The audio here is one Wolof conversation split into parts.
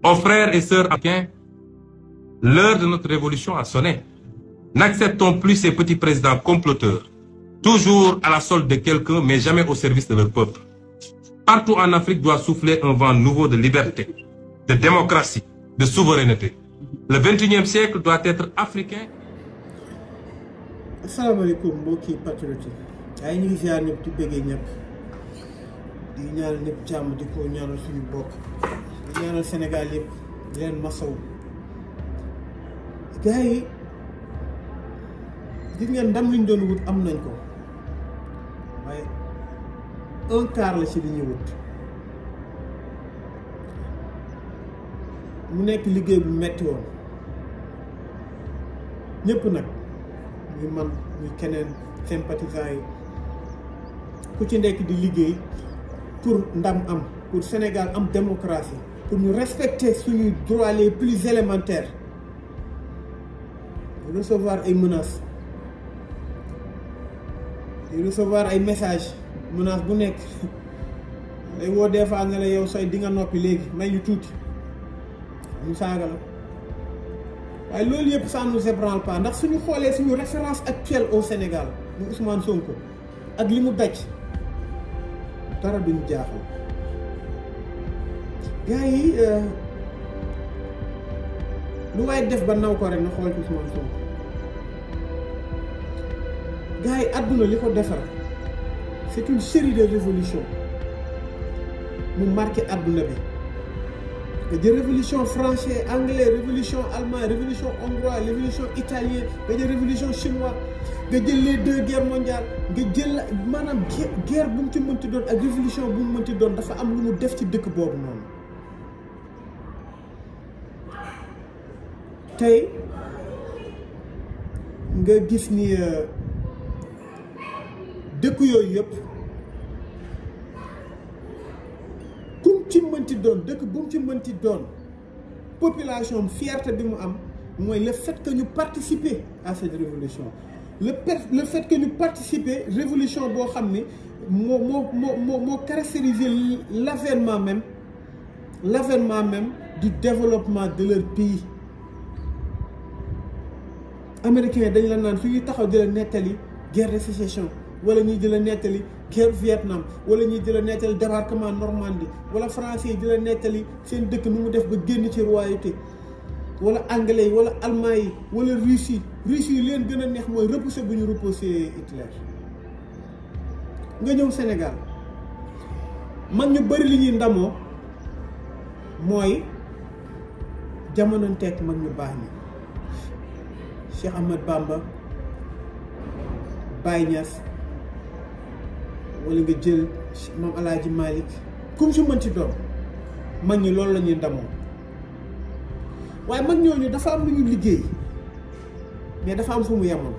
Aux frères et sœurs africains, l'heure de notre révolution a sonné. N'acceptons plus ces petits présidents comploteurs, toujours à la solde de quelqu'un, mais jamais au service de leur peuple. Partout en Afrique doit souffler un vent nouveau de liberté, de démocratie, de souveraineté. Le 21e siècle doit être africain. asalaamaaleykum mbokki patriote yi ay ñu ngi ziar ñëpp di bëggee ñëpp di ñaanal ñëpp jàmm di ko ñaanal suñu bokk di ñaanal Sénégal yëpp di leen masaw gars yi gis ngeen ndam liñ doon wut am nañ ko waaye un quart la ci li ñuy wut mu nekk liggéey bu metti woon ñëpp nag ñu man ñu keneen sympathisants yi ku ci nekk di liggéey pour ndam am pour Sénégal am démocratie pour ñu respecter suñuy droits les plus élémentaires di recevoir ay menaces di recevoir ay messages menace bu nekk lay woo des fois ne la yow say di nga noppi léegi may ñu tuuti ñu saaga la waaye loolu yëpp ça nous ébranle pas ndax suñu xoolee suñu référence actuelle au Sénégal mu Ousmane Sonko ak li mu daj dara duñu jaaxal gars yi lu waaye def ba naw ko rek na xool ci Ousmane Sonko gars yi àdduna li ko defar c'est une série de révolutions mu marqué àdduna bi nga jël révolution français anglais révolution allemand révolution hongrois révolution italien nga jël révolution chinois nga jël les deux guerres mondiales nga jël maanaam guerre bu mu ci mënti doon ak révolution bu mu mënti doon dafa am lu mu def ci dëkk boobu noonu tey nga gis ni dëkk yooyu yëpp ci mënti doon dëkk bu mu ci mënti doon population fierté bi mu am mooy le fait que ñu participer à cette révolution le le fait que ñu participer révolution boo xam ne moo moo moo moo moo caractériser l'avènement même l'avènement même du développement de leur pays américains dañ la naan su ñuy taxaw di la nettali guerre de sécession wala ñuy di la nettali guerre Vietnam wala ñuy di la nettali débarquement Normandie wala français yi di la nettali seen dëkk nu mu def ba génn ci royauté wala anglais yi wala allemand yi wala russe yi russe yi leen gën a neex mooy repousser bu ñu repousser Hitler nga ñëw Sénégal man ñu bëri li ñuy ndamoo mooy jamononteeg mag ñu baax ñi Cheikh Ahmad Bamba Baye Niass wala nga jël moom Alaaji Malick comme su mënti doon mag ñi loolu la ñuy ndamoo waaye mag ñooñu dafa am lu ñu liggéey mais dafa am fu mu yemoon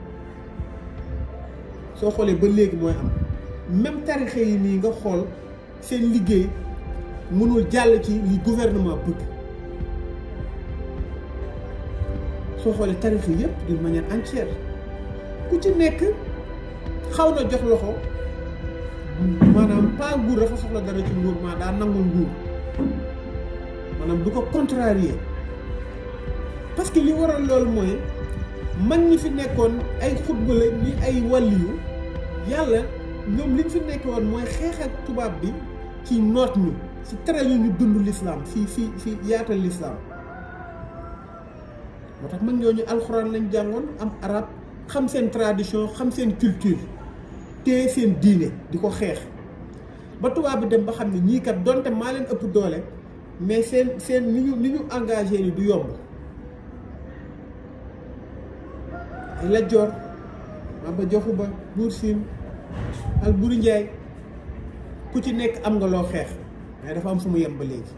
soo xoolee ba léegi mooy am même tarixe yi nii nga xool seen liggéey mënul jàll ci li gouvernement bëgg soo xoolee tarixe yëpp d'une manière entière ku ci nekk xaw na jox loxo maanaam pas nguur dafa soxla dara ci nguur maa daa nangul nguur maanaam du ko contrarier parce que li waral loolu mooy mag ñi fi nekkoon ay xutba la ni ay wàlliyu yàlla ñoom liñ fi nekk woon mooy xeex ak tubaab bi ci noot ñu ci tere ñu ñu dund l'islam fii fii fii yaatal l'islam moo tax mag ñooñu alxuraan lañ jàngoon am arab xam seen tradition xam seen culture te seen diine di ko xeex ba tubaab bi dem ba xam ne ñii kat donte maa leen ëpp doole mais seen seen ni ñu ni ñu engagé ni du yomb ay Lat Joor Maba Jaxu Ba Buur Siin Alburi Njaay ku ci nekk am nga loo xeex mais dafa am fu mu yem ba léegi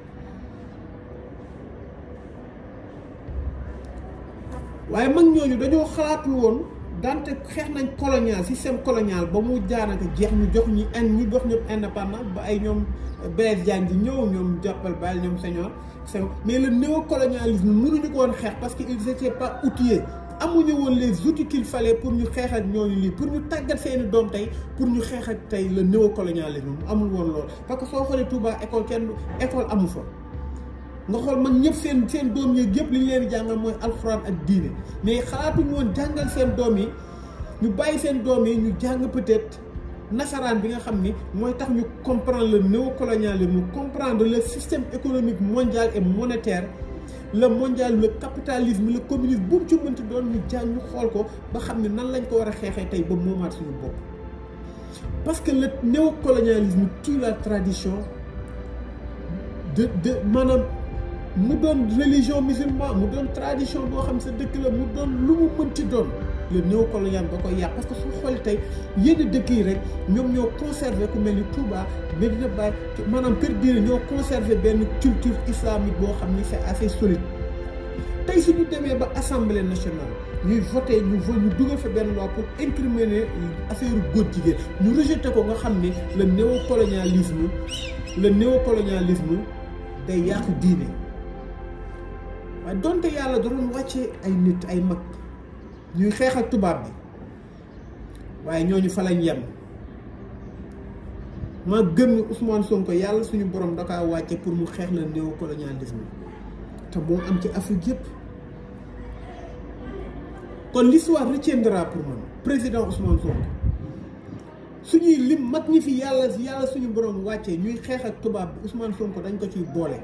waaye mag ñooñu dañoo xalaatul woon dante xeex nañ colonial système colonial ba mu jaanaka jeex ñu jox ñi in ñu jox ñëpp indépendant ba ay ñoom Blaise Diagne di ñëw ñoom jàppal bàyyi ñoom Senghor Senghor mais le néocolonialisme mënuñu ko woon xeex parce que ils étaient pas outillés amuñu woon les outils qu'il fallait pour ñu xeex ak ñooñu lii pour ñu tàggat seeni doom tey pour ñu xeex ak tey le néocolonialisme mu amul woon loolu parce que soo xoolee Touba école kenn école amu fa nga xool mag ñëpp seen seen doom yeeg yëpp li ñu leen di jàngal mooy alxuraan ak diine mais xalaatuñu woon jàngal seen doom yi ñu bàyyi seen doom yi ñu jàng peut-être nasaraan bi nga xam ni mooy tax ñu comprendre le néocolonialisme comprendre le système économique mondial et monétaire le mondial le capitalisme le communisme bu mu ci mënti doon ñu jàng ñu xool ko ba xam ne nan lañ ko war a xeexee tey ba moomaat suñu bopp parce que le néocolonialisme tue la tradition de de maanaam mu doon religion musulman mu doon tradition boo xam sa dëkk la mu doon lu mu mënti doon le néocolonial ba koy yàq parce que su xool tey yenn dëkk yi rek ñoom ñoo conservé ku mel ni Touba Medina Baye maanaam kër diine ñoo conservé benn culture islamique boo xam ni c'est assez solide tey suñu demee ba assemblée nationale ñuy voté ñu vo ñu dugal fa benn loi pour incriminer affaire góor jigéen ñu rejeté ko nga xam ni le néocolonialisme le néocolonialisme day yàqu diine waaye donte yàlla da doon wàccee ay nit ay mag ñuy xeex ak tubaab bi waaye ñooñu fa lañ yem ma gëm ni Ousmane Sonko yàlla suñu borom da kaa wàcce pour mu xeex la néocolonialisme te moo am ci Afrique yépp kon l'histoire retiendra pour man président Ousmane Sonko suñuy lim mag ñi fi yàlla yàlla suñu borom wàccee ñuy xeex ak tubaab bi Ousmane Sonko dañ ko ciy boole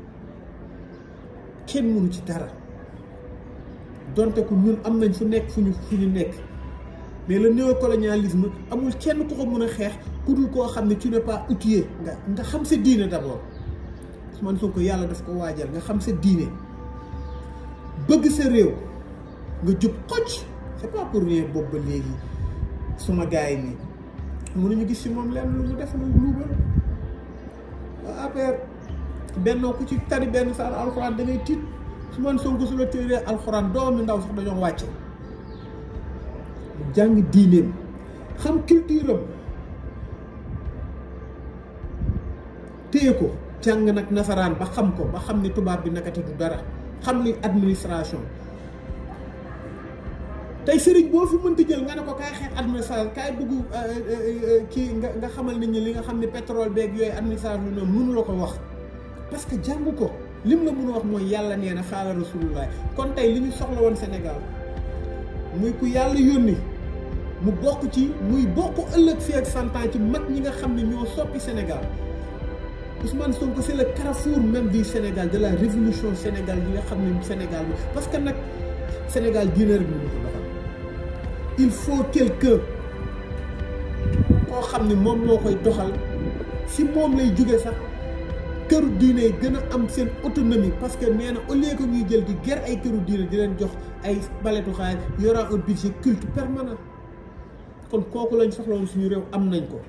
kenn mënu ci dara donte ko ñun am nañ fu nekk fu ñu fu ñu nekk mais le néocolonialisme amul kenn ku ko mën a xeex ku dul koo xam ne tu n'es pas outillé nga nga xam sa diine d'abord Ousmane Sonko yàlla daf ko waajal nga xam sa diine bëgg sa réew nga jub xocc c'est pas pour rien boobu ba léegi suma gars yi nii mënuñu gis ci moom lenn lu mu def lu luubal waa affaire bennoo ku ci tari benn saar alxuraan da ngay tiit Ousmane Sonko su la téeree alxuraan doomi ndaw sax dañoo wàcce jàng diineem xam culture am téye ko jàng nag nasaraan ba xam ko ba xam ni tubaab bi nakati du dara xam li administration tey sëriñ boo fi mënti jël nga ne ko kaay xeex administration kaay bëgg kii nga nga xamal nit ñi li nga xam ne pétrole beeg yooyu administration ñoom mënu la ko wax parce que jàng ko lim la mën a wax mooy yàlla nee na xaala rasulullah kon tey li ñu soxla woon Sénégal muy ku yàlla yónni mu bokk ci muy bokk ëllëg fii ak cent ans ci mag ñi nga xam ne ñoo soppi Sénégal Ousmane Sonko c'est le carrefour même du Sénégal de la révolution Sénégal yi nga xam ne Sénégal bi parce que nag Sénégal diine rek mënu ko doxal il faut quelqu'un koo xam ne moom moo koy doxal si moom lay jóge sax këru diine yi gën a am seen autonomie parce que nee na au lieu que ñuy jël di ger ay këru diine di leen jox ay baletu xaalis y aura un budget culte permanent kon kooku lañ soxlawoon suñu réew am nañ ko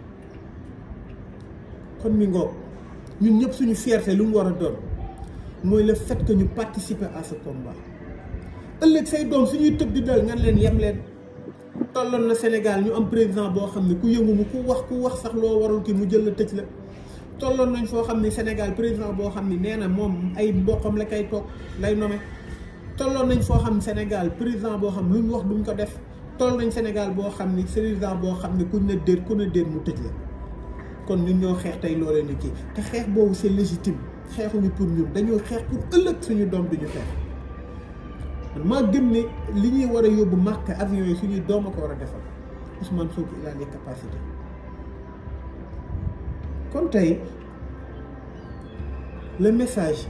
kon mi ngoog ñun ñëpp suñu fierté lu mu war a doon mooy le fait que ñu participer à ce combat ëllëg say doom suñuy tëb di dal ngan leen yem leen tolloon na Sénégal ñu am président boo xam ne ku yëngu mu ku wax ku wax sax loo warul ki mu jël la tëj la tolloon nañ foo xam ne Sénégal président boo xam ne nee na moom ay mboqam la kay toog lay nome tolloon nañ foo xam ne Sénégal président boo xam lu ñu wax duñ ko def toll nañ Sénégal boo xam ni président boo xam ne kuñ ne déet ku ne déet mu tëj la kon ñun ñoo xeex tey loolee ni kii te xeex boobu c'est légitime xeexuñu pour ñun dañoo xeex pour ëllëg suñu doom duñu xeex man maa gëm ne li ñuy war a yóbbu màkk avion yi suñuy doom a ko war a defal Ousmane Sonko il a les capacités kon tey le message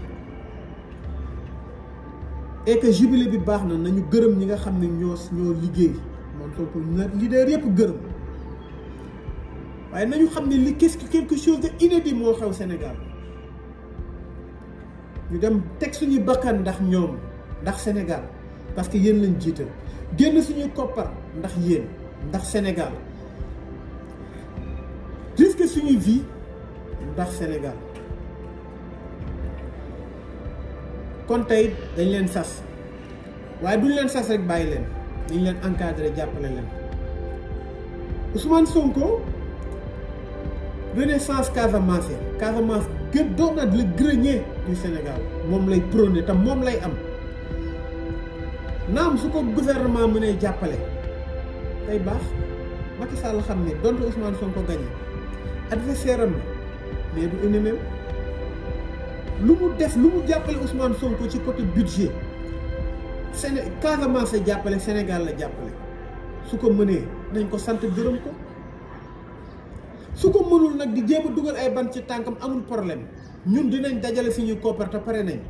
est que jubilé bi baax na nañu gërëm ñi nga xam ne ñoo ñoo liggéey moom Sonko na leader yëpp gërëm waaye nañu xam ne li qu'est-ce que quelque chose de inédit moo xew Sénégal ñu dem teg suñuy bakkan ndax ñoom ndax Sénégal parce que yéen lañ jiital génn suñuy koppar ndax yéen ndax Sénégal risque suñuy vie ndax Sénégal kon tey dañ leen sas waaye duñ leen sas rek bàyyi leen dañ leen encadré jàppale leen Ousmane Sonko renaissance Casamance Casamance gën doon na le grenier du Sénégal moom lay prôné te moom lay am naam su ko gouvernement mënee jàppale day baax Macky Sall xam ne donte Ousmane Sonko gagné adversaire am mais du ennemi lu mu def lu mu jàppale Ousmane Sonko ci côté budget Séné Casamance la jàppale Sénégal la jàppale su ko mënee nañ ko sant gërëm ko su ko mënul nag di jéem a dugal ay ban ci tànkam amul problème ñun dinañ dajale suñuy koppar te pare nañ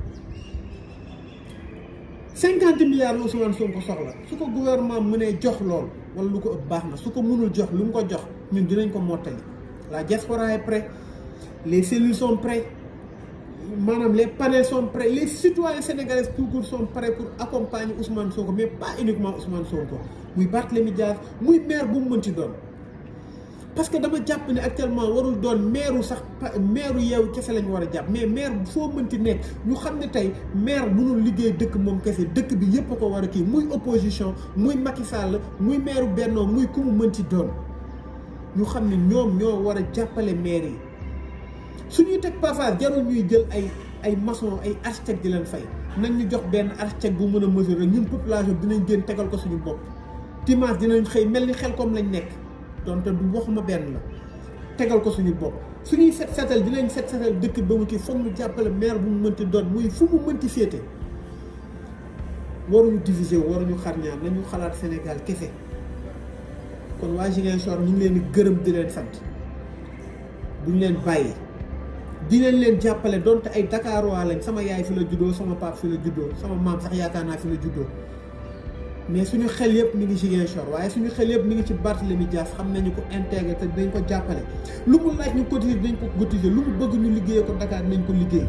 cinquante milliards la Ousmane Sonko soxla su ko gouvernement mënee jox lool wala lu ko ëpp baax na su ko mënul jox lu mu ko jox ñun dinañ ko mottali la diaspora est prêt les cellules sont prêtes maanaam les panels sont prêts les citoyens sénégalais tout court sont prêts pour accompagner Ousmane Sonko mais pas uniquement Ousmane Sonko muy Barthélémy Dias muy maire bu mu mënti doon parce que dama jàpp ne actuellement warul doon maire sax maire yeewu kese lañ war a jàpp mais maire foo mënti nekk ñu xam ne tey maire mënul liggéey dëkk moom kese dëkk bi yépp a ko war a kii muy opposition muy Macky Sall muy maire Benno muy ku mu mënti doon ñu xam ne ñoom ñoo war a jàppale maire yi suñuy teg passage jarul ñuy jël ay ay maçon ay architecte di leen fay nañ ñu jox benn architecte bu mën a mesurer ñun population dinañ gën tegal ko suñu bopp dimanche dinañ xëy mel ni xel comme lañ nekk donte du waxuma benn la tegal ko suñu bopp suñuy set setal dinañ set setal dëkk ba mu kii foog ñu jàppale maire bu mu mënti doon muy fu mu mënti féete waruñu diviser waruñu xar ñaar nañu xalaat Sénégal kese kon waa Ziguinchor ñu ngi leen di gërëm di leen sant duñ leen bàyyi dinañ leen jàppale donte ay Dakar waa lañ sama yaay fi la juddoo sama pap fi la juddoo sama maam sax yaakaar naa fi la juddoo mais suñu xel yëpp mi ngi Ziguinchor waaye suñu xel yëpp mi ngi ci Barthélémy Dias xam nañu ko intégré te dinañ ko jàppale lu mu laaj ñu cotiser dinañ ko cotiser lu mu bëgg ñu liggéeyee ko Dakar dinañ ko liggéey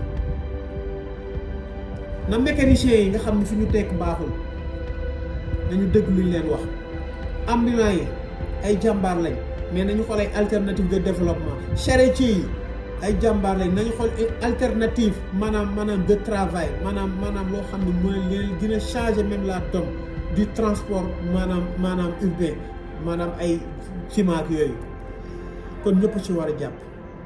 na mécaniciens yi nga xam ne fi ñu tekk baaxul nañu dëgg luñ leen wax ambulants yi ay jàmbaar lañ mais nañu xool ay alternative de développement charretiers yi ay jàmbaar lañ nañu xool alternative maanaam maanaam de travail maanaam maanaam loo xam ne mooy leen dina changer même la donne du transport maanaam maanaam urbain maanaam ay ciment ak yooyu kon ñëpp ci war a jàpp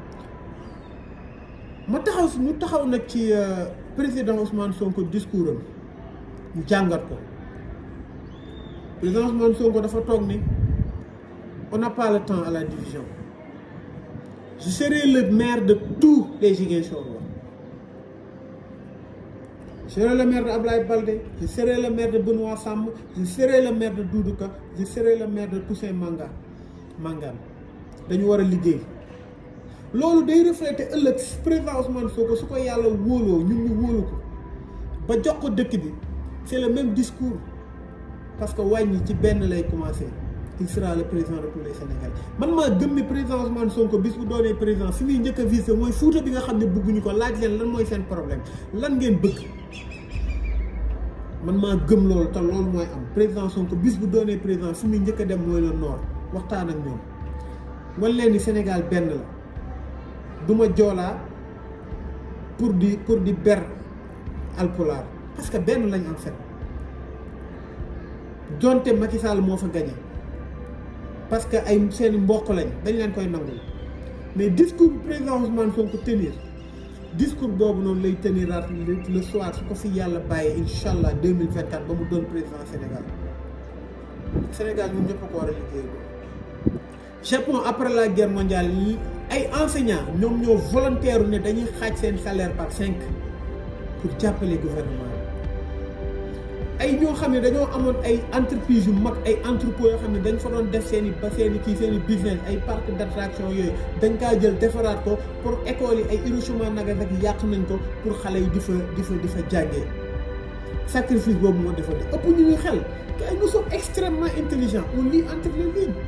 ma taxaw si ñu taxaw nag ci président Ousmane Sonko discours am ñu jàngat ko président Ousmane Sonko dafa toog ni on n'a pas le temps à la division je serai le maire de tous les Ziguinchorois je serai le maire de Ablaye Baldé je serai le maire de Benoît Sam je serai le maire de Doudou Ka je serai le maire de Toussaint Manga Mangane dañu war a liggéey loolu day refléter ëllëg président Ousmane Sonko su ko yàlla wóoloo ñun ñu wóolu ko ba jox ko dëkk bi c'est le même discours parce que wàññi ci benn lay commencer il sera le président de tous les Sénégalais man maa gëm ni président Ousmane Sonko bis bu doonee président fi muy njëkk a visé mooy Fuuta bi nga xam ne bëgguñu ko laaj leen lan mooy seen problème lan ngeen bëgg man maa gëm loolu te loolu mooy am président Sonko bis bu doonee président fi muy njëkk a dem mooy le nord waxtaan ak ñoom wan leen ni Sénégal benn la du ma joolaa pour di pour di ber alpulaar parce que benn lañ en fait donte Macky Sall moo fa gagné parce que ay seen mbokk lañ dañ leen koy nangul mais discours bi président Ousmane Sonko tenir discours boobu noonu lay teniraat le soir su ko fi yàlla bàyyee incha allah deux mille vingt quatre ba mu doon président Sénégal Sénégal ñun ñëpp a ko war a liggéey Japon après la guerre mondiale ay enseignants ñoom ñoo volontaire ne dañuy xaaj seen salaire par cinq pour jàppale gouvernement ay ñoo xam ne dañoo amoon ay entreprise yu mag ay entrepôt yoo xam ne dañ fa doon def seen i ba seen i kii seen i business ay parc d'attraction yooyu dañ kaa jël defaraat ko pour école yi ay Hiroshima Nagasaki yàq nañ ko pour xale yi di fa di fa di fa jàngee sacrifice boobu moo defoon ëpp ñu ñu xel kay nous sommes extrêmement intelligents on lit entre les lignes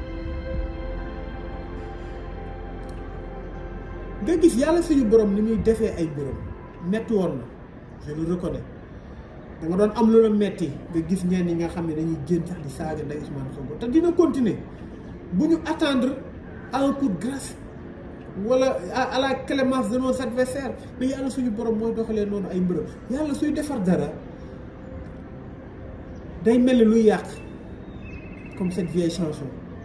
nga gis yàlla suñu borom ni muy defee ay mbiram metti woon na je le reconnais da nga doon am lu la metti nga gis ñenn ñi nga xam ne dañuy génn sax di saaga nday Ousmane Sonko te dina continuer bu ñu attendre à un coup de grâce wala à la clémence de nos adversaires mais yàlla suñu borom mooy doxalee noonu ay mbiram yàlla suy defar dara day mel ni luy yàq comme cette vieille chanson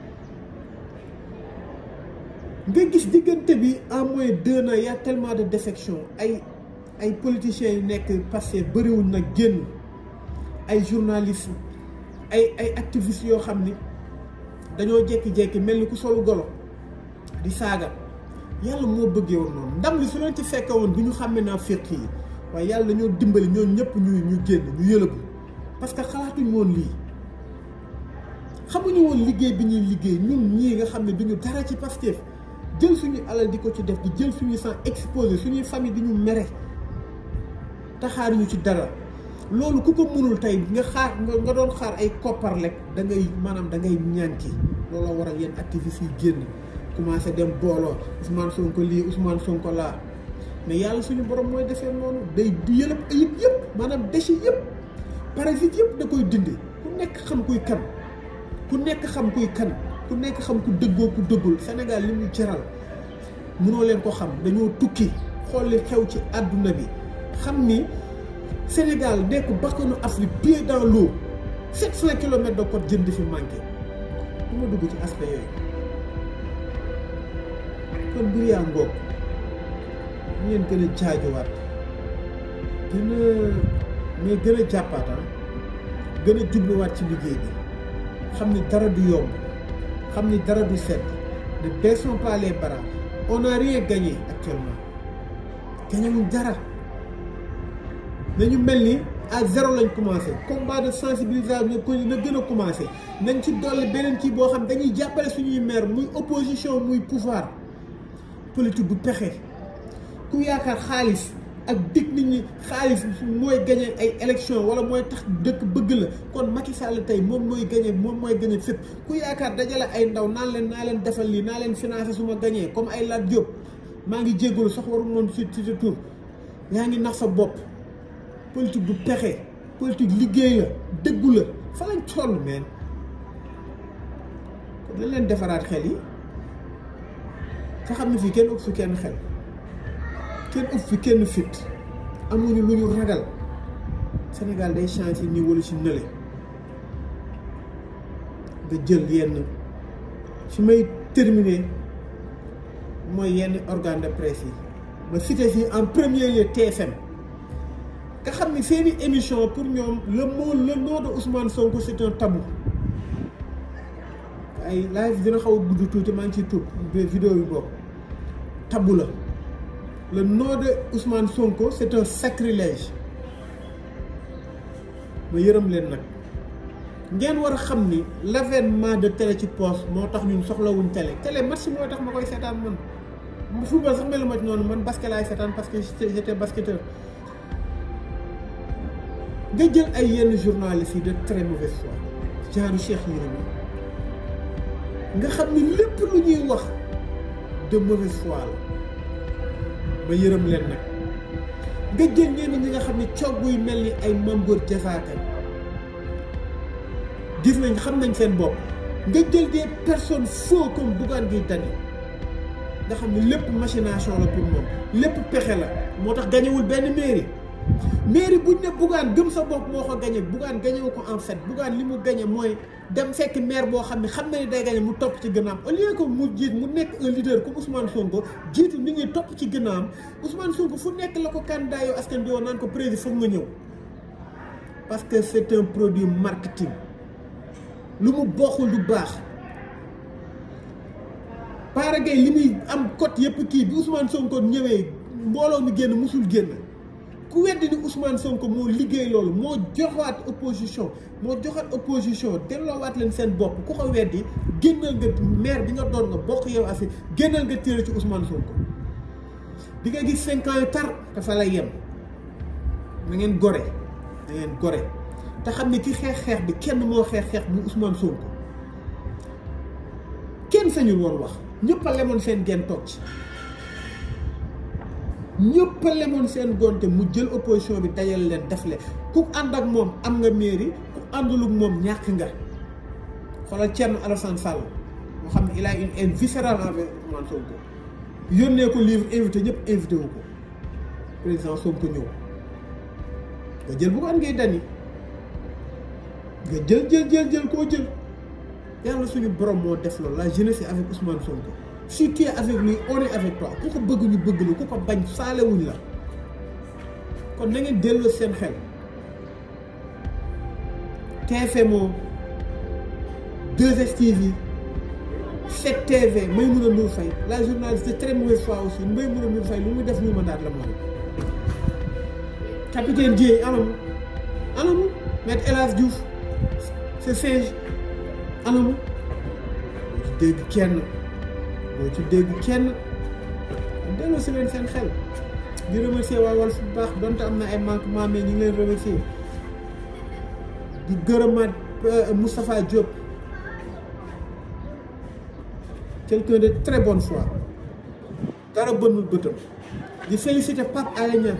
nga gis diggante bi en moins deux ans y a tellement de défection ay ay politiciens yu nekk passé bëriwul nag génn ay journalistes ay ay activistes yoo xam ni dañoo jékki-jékki mel ni ku solu golo di saaga yàlla moo bëggee woon noonu ndam li su leen ci fekke woon du ñu xàmme naa féq yi waaye yàlla ñoo dimbali ñoo ñëpp ñu ñu génn ñu yëlëbu parce que xalaatuñ woon lii xamuñu woon liggéey bi ñuy liggéey ñun ñii nga xam ne duñu dara ci Pastef jël suñu alal di ko ci def di jël suñuy sang exposé suñuy famille di ñu mere taxaaruñu ci dara loolu ku ko mënul tey nga xaar nga doon xaar ay koppar lekk da ngay maanaam da ngay ñànki looloo waral yenn activistes yi génn commencé dem booloo Ousmane Sonko lii Ousmane Sonko laa mais yàlla suñu borom mooy defee noonu day du yëlëb ayib yëpp maanaam déchets yëpp parasites yëpp da koy dindi ku nekk xam kuy kan ku nekk xam kuy kan ku nekk xam ku dëggoo ku dëggul Sénégal li ñu jaral mënoo leen ko xam dañoo tukki xool li xew ci àdduna bi xam ni Sénégal nekk bakkanu Afrique pied dans l'eau sept cent kilomètres de côte jën di fi manqué du ma dugg ci aspect yooyu kon mbir yaa ngoog ñu leen gën a jaajuwaat gën a mais gën a jàppaatam gën a jubluwaat ci liggéey bi xam ni dara du yomb xam ni dara du sedd ne baissons pas les bras on n'a rien gagné actuellement gagnewuñ dara nañu mel ni à zéro lañ commencé combat de sensibilisation na gën a commencé nañ ci dolli beneen kii boo xam dañuy jàppale suñuy maire muy opposition muy pouvoir politique bu pexe ku yaakaar xaalis ak dig nit ñi xaalis mooy gagné ay élection wala mooy tax dëkk bëgg la kon Macky Sall tey moom mooy gagné moom mooy gagné fépp ku yaakaar dajale ay ndaw naan leen naa leen defal lii naa leen financé su ma gagné comme ay Lat Diop maa ngi jéggalu sax waru noonu si si sa tur yaa ngi nax sa bopp politique du pexe politique liggéey la dëggu la fa lañ toll meen kon lañ leen defaraat xel yi te xam ne fii kenn ëpp fi kenn xel kenn ëpp fi kenn fit amuñu lu ñu ragal Sénégal day changé nii wala ci nële nga jël yenn fi may terminer mooy yenn organe de presse yi ma cité fii en premier lieu TFM nga xam ni seeni émission pour ñoom le mot le nom de Ousmane Sonko c'est un tabou ay live dina xaw a gudd tuuti maa ngi ciy tuub vidéo bi boobu tabou la le nom de Ousmane Sonko c'est un sacrilège ma yërëm leen nag ngeen war a xam ni l'avènement de télé ci poste moo tax ñun soxlawuñ télé télé match mooy tax ma koy seetaan man football sax melu ma ci noonu man basket laay seetaan parce que j'étais basketteur nga jël ay yenn journalistes yi de très mauvaise foi genre Cheikh Yérim nga xam ni lépp lu ñuy wax de mauvaise foi la ma yërëm leen nag nga jël ñenn ñi nga xam ni cogg yu mel ni ay Mambor Diazaka gis nañ xam nañ seen bopp nga jël des personnes faux comme Bougane Gueye Dany nga xam ni lépp machination la pour moom lépp pexe la moo tax gañewul benn mairie mairie buñ ne Bougane gëm sa bopp moo ko gañe Bougane gañewu ko en fait Bougane li mu gañe mooy dem fekk maire boo xam ne xam na ni day gañe mu topp ci gànnaam au lieu que mu jiit mu nekk un leader comme Ousmane Sonko jiitu nit ñi topp ci gànnaam Ousmane Sonko fu nekk la ko candidat yoo askan bi woon naan ko président foog nga ñëw parce que c'est un produit marketing lu mu bokkul du baax Bara Gaye li muy am cote yëpp kii bi Ousmane Sonko ñëwee mbooloo mi génn musul génn ku weddi ni Ousmane Sonko moo liggéey loolu moo joxaat opposition moo joxaat opposition delloowaat leen seen bopp ku ko weddi génnal nga maire bi nga doon nga bokk yow asi génnal nga téere ci Ousmane Sonko di nga gis cinq ans yu tar dafa lay yem na ngeen gore na ngeen gore te xam ne ki xeex xeex bi kenn moo xeex xeex mu Ousmane Sonko kenn sañul woon wax ñëpp a lemoon seen genn toog ci ñëpp a lemoon seen gonte mu jël opposition bi dajal leen def le ku ànd ak moom am nga mairie ku àndul ak moom ñàkk nga xoolal Thierno Alassane Sall moo xam ne il a une haine viscérale envers Ousmane Sonko yónnee ko livre invité ñëpp invité wu ko président Sonko ñëw nga jël bu ko an ngay dani nga jël jël jël jël koo jël yàlla suñu borom moo def loolu la jeunesse est avec Ousmane Sonko si tu es avec lui on est avec toi ku ko bëgg ñu bëgg la ku ko bañ saalewuñ la kon na ngeen delloo seen xel TFM 2STV 7TV Maïmouna Ndour Faye la journaliste de très mauvaise foi aussi Maïmouna Ndour Faye lu muy def ñu mandat la moom capitaine Dieye anamu anamu maître El Hadj Diouf c'est singe anamu boo ci dégg kenn boo ci dégg kenn delloo si leen seen xel di remercier waa Walf bu baax donte am na ay manquement mais ñu ngi leen remercier di gërëmaat Moustapha Diop quelqu'un de très bonne foi dara bënul bëtam di féliciter Pape Alé Niang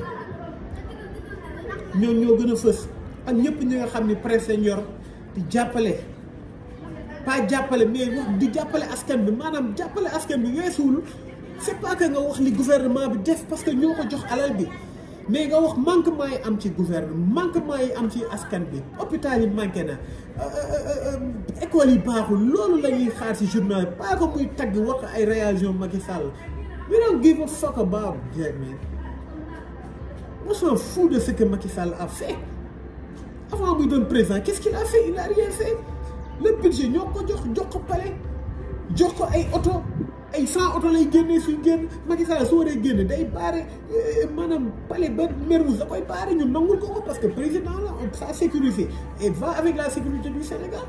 ñoo ñoo gën a fës ak ñëpp ñi nga xam ni presse lañ yor di jàppale pas jàppale mais wax di jàppale askan bi maanaam jàppale askan bi weesuwul c'est pas que nga wax li gouvernement bi def parce que ñoo ko jox alal bi mais nga wax manquement yi am ci gouvernement manquement yi am ci askan bi hôpital yi manqué na école yi baaxul loolu la ñuy xaar ci journal pas que muy tagg wax ay réaction Macky Sall we don't give a fuck about that man on s'en fout de ce que Macky Sall a fait avant muy doon président qu'est-ce qu'il a fait il a rien fait le budget ñoo ko jox jox ko palais jox ko ay oto ay cent oto lay génnee suy génn Macky Sall su waree génne day baare maanaam palais ba Mermoz da koy baare ñu nangul ko ko parce que président la sa sécurité et va avec la sécurité du Sénégal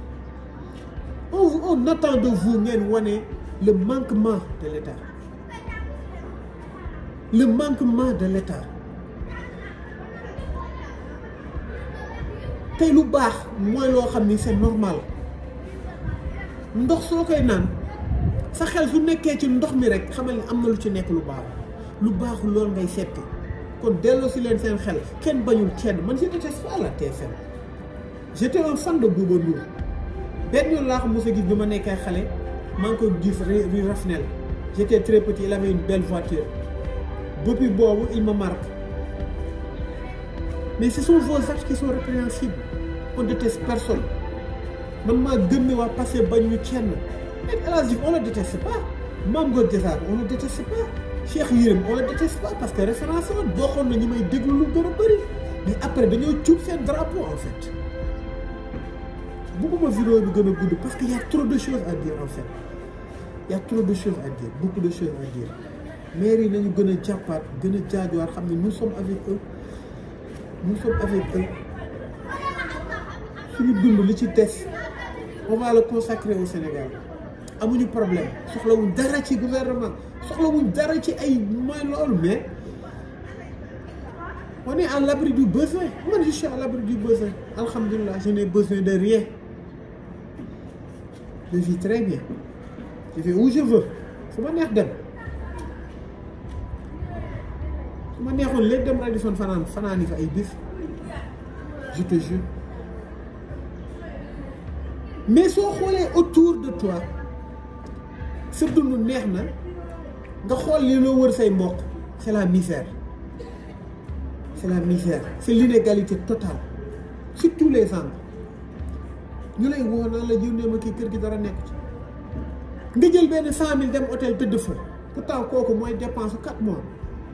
on on attend de vous ngeen wane le manquement de l'État le manquement de l'État tey lu baax mooy loo xam ni c'est normal ndox soo koy naan sa xel su nekkee ci ndox mi rek xamal ni am na lu ci nekk lu baax lu baaxul loolu ngay setti kon delloo si leen seen xel kenn bañul kenn man je déteste pas la TFM j'étais un fan de Bouba Ndour benn yoon laa ko mos a gis bi ma nekkee xale maa ngi ko gis rue Rafnel j'étais très petit il avait une belle voiture depuis boobu il me marque mais ce sont vos actes qui sont répréhensibles on déteste personne man maa gëm ne waa passé bañ ñu kenn mais El Hadj Diouf on le déteste pas Mame Goor Diazaka on le déteste pas Cheikh Yérim on le déteste pas parce que référence la bokkoon na ñu may déglu lu gën a bëri mais après dañoo cuub seen drapeau en fait bugguma vidéo bi gën a gudd parce que y a trop de choses à dire en fait y a trop de choses à dire beaucoup de choses à dire maire yi nañu gën a jàppaat gën a jaajuwaat xam ne nous sommes avec eux nous sommes avec eux suñu dund li ci des on va le consacrer au Sénégal amuñu problème soxlawuñ dara ci gouvernement soxlawuñ dara ci ay mooy loolu mais on est à l'abri du besoin man je suis à l'abri du besoin alhamdulilah je n'ai besoin de rien je vis très bien je vais où je veux fu ma neex dem su ma neexoon léegi dem Radisson fanaan fanaani fa ay bis je te jure mais soo xoolee autour de toi sa dund neex na nga xool li loo wër say mbokk c'est la misère c'est la misère c'est l'inégalité totale sur tous les angles ñu lay woo naan la yónnee ma kii kër gi dara nekk ci nga jël benn cent mille dem hôtel tëdd fa pourtant kooku mooy dépense su quatre mois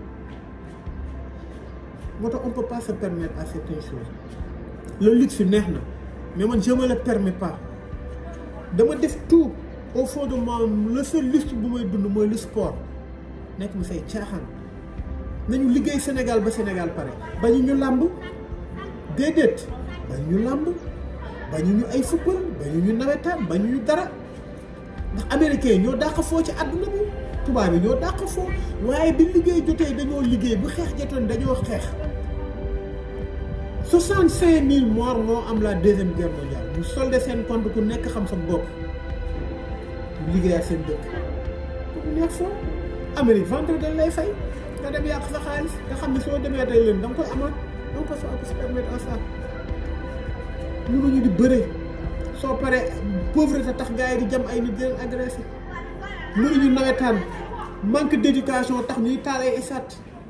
moo tax on peut pas se permettre à certaines choses le luxe neex na mais man je me le permets pas dama def tout au fond de moi le seul luxe bu may dund mooy le sport nekk mu say caaxaan nañu liggéey Sénégal ba Sénégal pare bañu ñu làmb déedéet bañu ñu làmb bañu ñu ay football bañu ñu nawetaan bañu ñu dara ndax américains ñoo dàq foo ci àdduna bi tubaab yi ñoo dàq foo waaye bi liggéey jotee dañoo liggéey bu xeex jotoon dañoo xeex soixante cinq mille morts moo am la deuxième guerre mondiale bu soldé seen compte ku nekk xam sa bopp liggéey ak seen dëkk bu neex foo Amérique vendredi dañ lay fay nga dem yàq sa xaalis nga xam ne soo demee tey leen da nga koy amaat donc ça peut se permettre à ça mënuñu di bëre soo paree pauvreté tax gars yi di jam ay nit di leen agressé mënuñu nawetaan manque d'éducation tax ñuy taal ay esat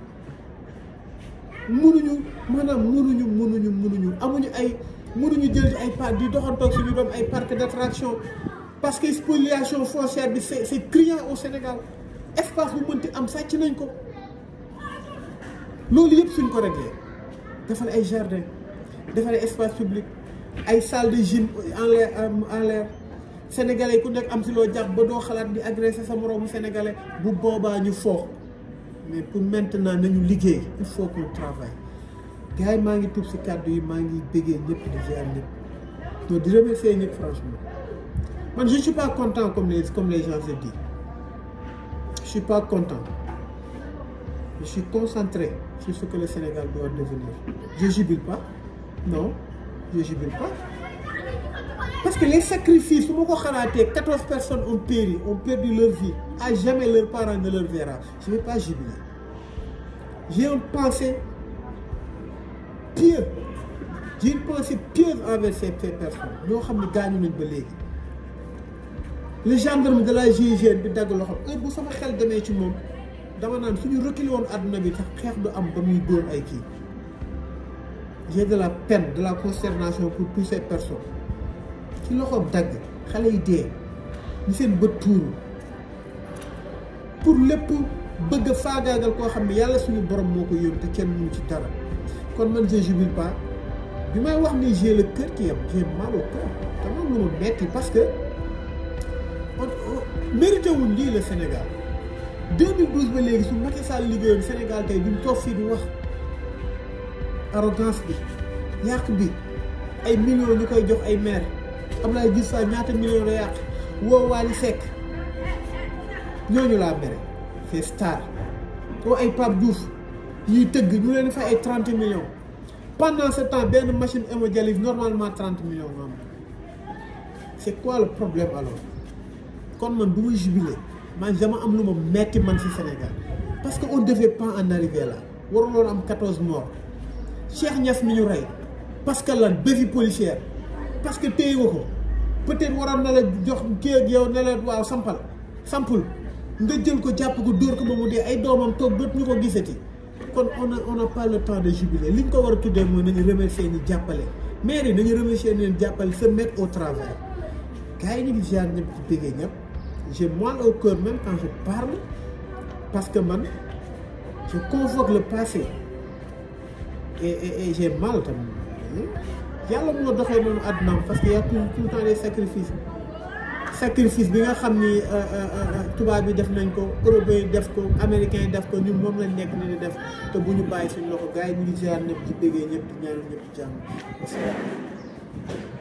mënuñu maanaam mënuñu mënuñu mënuñu amuñu ay mënuñu jël ci ay parc di doxantoog suñu doom ay parc d'attraction parce que spoliation foncière bi c'est c'est criant au Sénégal espace bu mënti am sàcc nañ ko loolu yëpp suñ ko réglé defal ay jardin defal ay espace public ay salle de gym en l'air en l'air sénégalais ku nekk am si loo jàpp ba doo xalaat di agressé sa moroomu sénégalais bu boobaa ñu foox mais pour maintenant nañu liggéey il faut qu'on travaille gars yi maa ngi tuub si kàddu yi maa ngi bëggee ñëpp di ziar ñëpp donc di remercier ñëpp franchement man je suis pas content comme les comme les gens se disent je suis pas content je suis concentré sur ce que le Sénégal doit devenir je jubile pas non je jubile pas parce que les sacrifices su ma ko xalaatee quatorze personnes ont péri ont perdu leur vie à jamais leurs parents ne leur verra je vais pas jubiler j'ai une pensée pieuse j'ai une pensée pieuse envers ces ces personnes ñoo xam ne gaañu nañ ba léegi le gendarme de la GIGN bi dagg loxo heure bu sama xel demee ci moom dama naan suñu reculé woon àdduna bi sax xeex du am ba muy dóor ay kii j'ai de la peine de la consternation pour toutes ces personnes ci loxoom dagg xale yi dee ñu seen bët tuuru pour lépp bëgg a faagaagal koo xam ne yàlla suñu borom moo ko yónni te kenn mënu ci dara kon man je jubile pas bi may wax ni j'ai le cœur qui est j'ai mal au cœur dama lu ma metti parce que on mérité wuñ lii le Sénégal 2012 ba léegi su Macky Sall liggéeyoon Sénégal tey duñ toog fii di wax arrogance bi yàq bi ay millions ñu koy jox ay maire Abdoulaye Diouf Sarr ñaata millions la yàq woo Wally Seck ñooñu laa mere c'est star woo ay Pape Diouf ñuy tëgg ñu leen fay ay 30 millions pendant ce temps benn machine hémodialyse normalement 30 millions nga am c'est quoi le problème alors kon man du ma jubilé man dama am lu ma metti man ci Sénégal parce que on devait pas en arriver là waruloon am 14 morts Cheikh Niass mi ñu rey parce que lan béfi policière parce que téye nga ko peut-être waroon na la jox kii ak yow ne la waaw sampal sampul nga jël ko jàpp ko dóor ko ba mu dee ay doomam toog doot ñu ko gisati kon on a on a pas le temps de jubiler li ñu ko war a tuddee mooy nañu remercier ñi jàppale maire yi nañu remercier leen jàppale se mettre au travail gars yi ñu ngi ziar ñëpp ci bëggee ñëpp j'ai mal au cœur même quand je parle parce que man je convoque le passé et et et j'ai mal tamit yàlla moo doxee noonu àddunaam parce que y a tout tout le temps des sacrifices sacrifice bi nga xam ni tubaab bi def nañ ko européen yi def ko américain yi def ko ñun moom lañ nekk ni di def te bu ñu bàyyi suñu loxo gars yi ñu ngi ziar ñëpp ci bëggee ñëpp di ñaanal ñëpp ci jàmm